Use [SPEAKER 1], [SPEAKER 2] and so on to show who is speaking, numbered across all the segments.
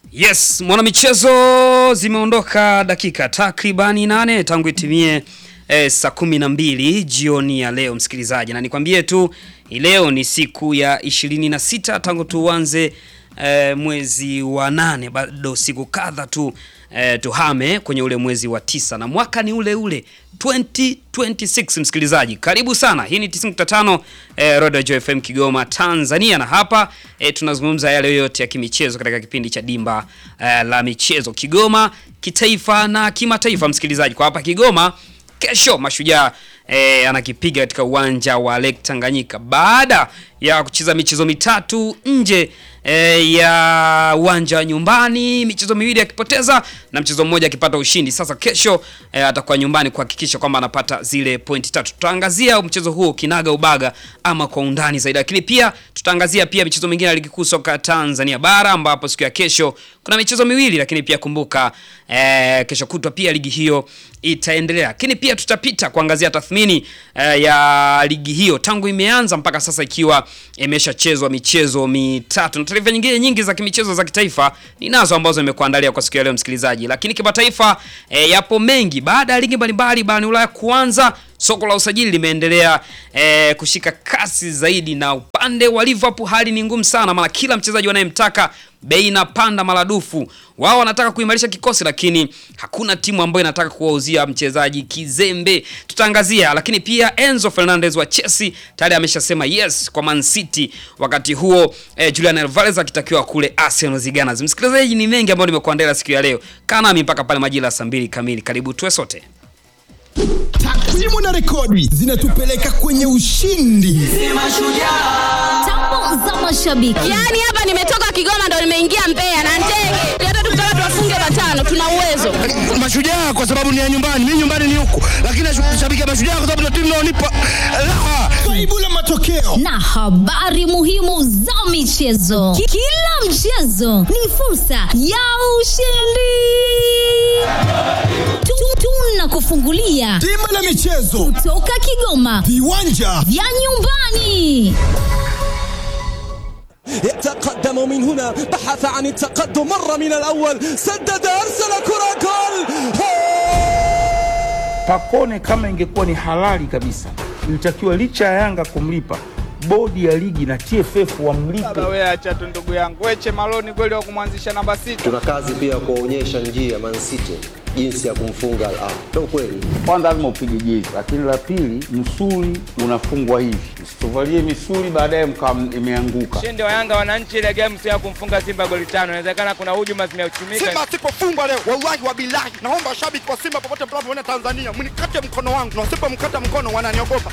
[SPEAKER 1] Yes, mwanamichezo, zimeondoka dakika takribani nane tangu itimie eh, saa kumi na mbili jioni ya leo msikilizaji, na nikwambie tu hii leo ni siku ya ishirini na sita tangu tuanze eh, mwezi wa nane, bado siku kadha tu eh, tuhame kwenye ule mwezi wa tisa na mwaka ni ule ule 2026 msikilizaji, karibu sana. Hii ni 95 eh, Roda Joy FM Kigoma Tanzania, na hapa eh, tunazungumza yale yote ya kimichezo katika kipindi cha Dimba eh, la Michezo Kigoma kitaifa na kimataifa. Msikilizaji, kwa hapa Kigoma kesho Mashujaa eh, anakipiga katika uwanja wa Lake Tanganyika baada ya kucheza michezo mitatu nje e, ya uwanja wa nyumbani, michezo miwili akipoteza na mchezo mmoja akipata ushindi. Sasa kesho e, atakuwa nyumbani kuhakikisha kwamba anapata zile pointi tatu. Tutaangazia mchezo huo kinaga ubaga ama kwa undani zaidi, lakini pia tutaangazia pia michezo mingine ya ligi kuu soka Tanzania bara ambapo siku ya kesho kuna michezo miwili, lakini pia kumbuka e, kesho kutwa pia ligi hiyo itaendelea, lakini pia tutapita kuangazia tathmini e, ya ligi hiyo tangu imeanza mpaka sasa ikiwa imeshachezwa michezo mitatu na taarifa nyingine nyingi za kimichezo za kitaifa ninazo ambazo nimekuandalia kwa siku ya leo msikilizaji, lakini kimataifa e, yapo mengi. Baada ya ligi mbalimbali barani Ulaya kuanza, soko la usajili limeendelea e, kushika kasi zaidi, na upande wa Liverpool hali ni ngumu sana, maana kila mchezaji wanayemtaka bei inapanda maradufu. Wao wanataka kuimarisha kikosi, lakini hakuna timu ambayo inataka kuwauzia mchezaji kizembe. Tutaangazia, lakini pia Enzo Fernandez wa Chelsea tayari ameshasema yes kwa Man City, wakati huo eh, Julian Alvarez akitakiwa kule Arsenal Ziganas. Msikilizaji, ni mengi ambayo nimekuandalia siku ya leo, kaa nami mpaka pale majira ya saa mbili kamili. Karibu tuwe sote.
[SPEAKER 2] Takwimu na rekodi zinatupeleka kwenye ushindi.
[SPEAKER 3] Tambo za mashabiki.
[SPEAKER 4] Yaani hapa nimetoka Kigoma ndo nimeingia Mbeya na ndege. Hata tukitaka tuwafunge matano tuna uwezo.
[SPEAKER 5] Mashujaa kwa sababu ni ya nyumbani, mimi nyumbani ni huku, lakini nashabikia Mashujaa kwa sababu na timu inaonipa raha.
[SPEAKER 2] Faibu la matokeo
[SPEAKER 3] na habari muhimu za michezo. Ki- Kila mchezo ni fursa ya ushindi. Tu- Tunakufungulia
[SPEAKER 2] Dimba la michezo,
[SPEAKER 3] toka Kigoma
[SPEAKER 2] viwanja
[SPEAKER 3] vya nyumbani.
[SPEAKER 6] يتقدم من هنا بحث عن التقدم مر من الأول سدد أرسل كرة جول
[SPEAKER 7] Pakone kama ingekuwa ni halali kabisa, ilitakiwa licha ya Yanga kumlipa bodi ya ligi na TFF wamlipe.
[SPEAKER 8] Baba wewe acha tu ndugu yangu. Weche Maloni kweli wa kumwanzisha namba sita.
[SPEAKER 9] tuna kazi pia ya kuwaonyesha njia Man City jinsi ya kumfunga Al Ahly. Ndio kweli.
[SPEAKER 7] Kwanza lazima upige jezi, lakini la pili, msuli unafungwa hivi, msituvalie misuli baadaye mkawa imeanguka.
[SPEAKER 8] Ushindi wa Yanga wananchi ile game sio ya kumfunga Simba goli tano. Inawezekana kuna hujuma zimeuchumika.
[SPEAKER 5] Simba asipofungwa leo, wallahi wa bilahi, naomba washabiki wa Simba popote mnapoona Tanzania, mnikate mkono wangu, na wasipomkata mkono wananiogopa.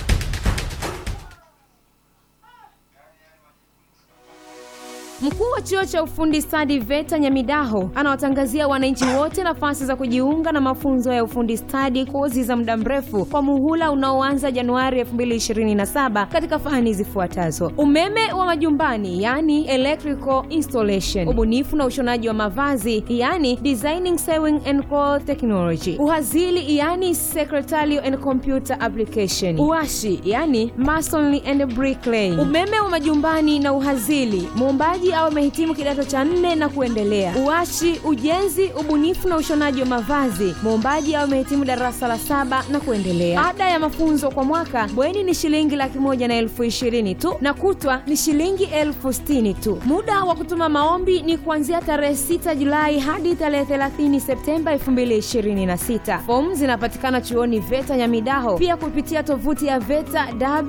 [SPEAKER 10] Mkuu wa chuo cha ufundi stadi VETA Nyamidaho anawatangazia wananchi wote nafasi za kujiunga na mafunzo ya ufundi stadi, kozi za muda mrefu kwa muhula unaoanza Januari 2027 katika fani zifuatazo: umeme wa majumbani, yani electrical installation, ubunifu na ushonaji wa mavazi, yani designing sewing and cloth technology, uhazili, yani secretarial and computer application, uashi, yani masonry and bricklaying, umeme wa majumbani na uhazili, muombaji au amehitimu kidato cha nne na kuendelea. Uashi, ujenzi, ubunifu na ushonaji wa mavazi, muombaji au amehitimu darasa la saba na kuendelea. Ada ya mafunzo kwa mwaka bweni ni shilingi laki moja na elfu ishirini tu na kutwa ni shilingi elfu sitini tu. Muda wa kutuma maombi ni kuanzia tarehe 6 Julai hadi tarehe 30 Septemba 2026. Fomu zinapatikana chuoni VETA Nyamidaho, pia kupitia tovuti ya VETA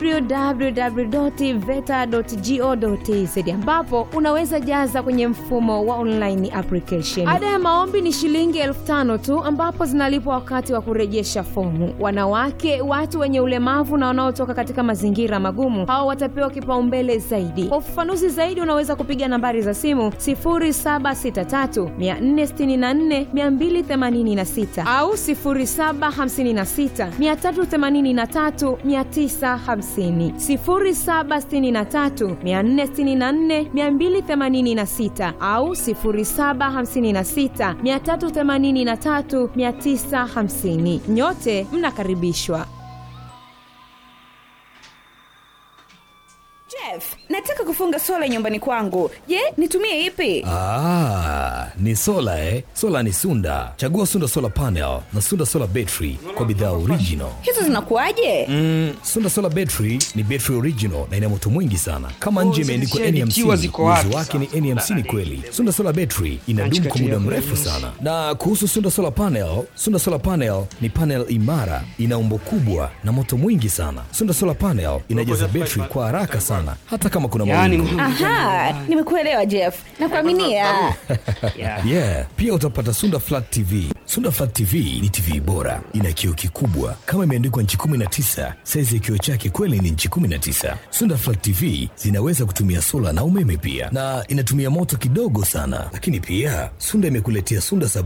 [SPEAKER 10] www.veta.go.tz ambapo unaweza jaza kwenye mfumo wa online application. Ada ya maombi ni shilingi elfu tano tu ambapo zinalipwa wakati wa kurejesha fomu. Wanawake, watu wenye ulemavu na wanaotoka katika mazingira magumu, hao watapewa kipaumbele zaidi. Kwa ufafanuzi zaidi, unaweza kupiga nambari za simu 0763 464 286 au 0756 383 950, 0763 464 286 au 0756 383 950. Nyote mnakaribishwa.
[SPEAKER 11] Jeff, nataka kufunga sola nyumbani kwangu. Je, nitumie ipi?
[SPEAKER 12] Ah, ni sola eh? Sola ni Sunda. Chagua Sunda Solar Panel na Sunda Solar Battery kwa bidhaa original.
[SPEAKER 11] Hizo zinakuwaje?
[SPEAKER 12] Mm, Sunda Solar Battery ni battery original na ina moto mwingi sana. Kama nje imeandikwa
[SPEAKER 1] zikiwa
[SPEAKER 12] N50,
[SPEAKER 1] ziko wapi
[SPEAKER 12] uwezo wake ni N50 kweli. Sunda Solar Battery inadumu kwa muda mrefu sana. Na kuhusu Sunda Solar Panel, Sunda Solar Panel ni panel imara, ina umbo kubwa na moto mwingi sana. Sunda Solar Panel inajaza battery kwa haraka sana hata kama kuna
[SPEAKER 1] Yaani,
[SPEAKER 12] mawingu.
[SPEAKER 11] Aha, nimekuelewa Jeff. Nakuaminia.
[SPEAKER 12] yeah pia utapata sunda flat tv sunda flat tv ni tv bora ina kioo kikubwa kama imeandikwa nchi 19 saizi ya kioo chake kweli ni nchi 19 sunda flat tv zinaweza kutumia sola na umeme pia na inatumia moto kidogo sana lakini pia sunda imekuletea sunda sabu